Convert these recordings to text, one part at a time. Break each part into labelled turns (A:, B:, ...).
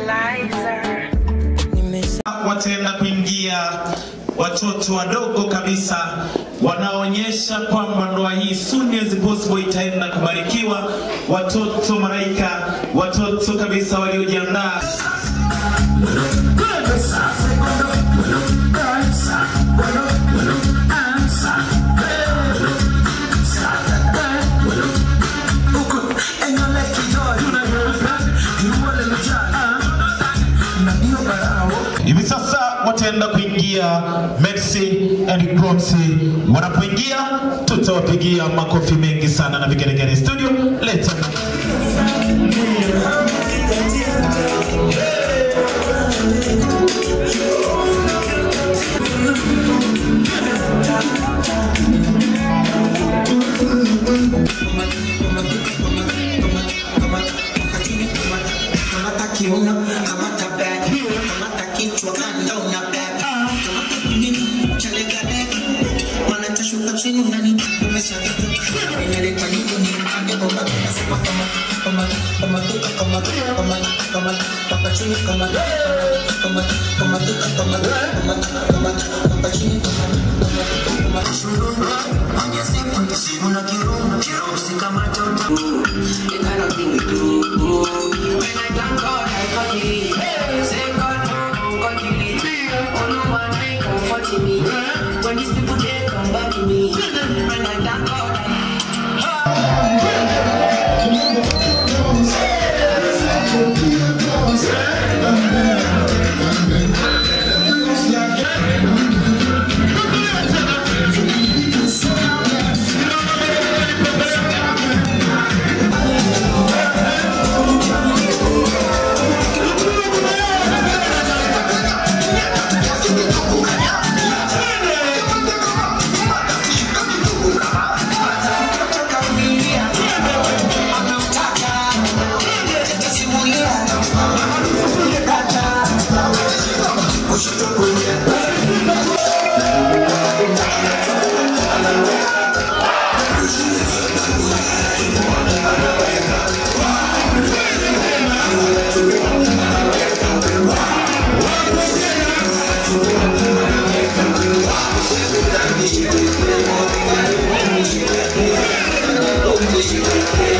A: equalizer.
B: wataenda kuingia watoto wadogo kabisa wanaonyesha kwamba ndoa hii soon as possible itaenda kubarikiwa. Watoto malaika, watoto kabisa waliojiandaa. Hivi sasa wataenda kuingia Mercy and Proxy. Wanapoingia tutawapigia makofi mengi sana na vigelegele. Studio leta
C: Kamata kiuno, kamata bag, kamata kichwa kanda una bag, kamata kunini, chalega bag, wanatashuka chini unani umeshagata, imeleta niko ni mpande kwa baba, nasema kama kama kama tuka kama kama kama paka chini kama kama kama tuka kama kama kama paka chini kama kama kama shururu, anya siku siku na kirumu, kirumu si kama tota.
D: The kind of thing we do. When I thank God, I forgive. Say God, no, God, you lead. Oh, no one may comfort me. When these people, they come back to me. When I thank God, I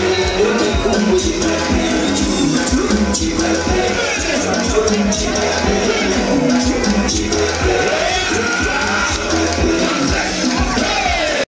C: Thank you.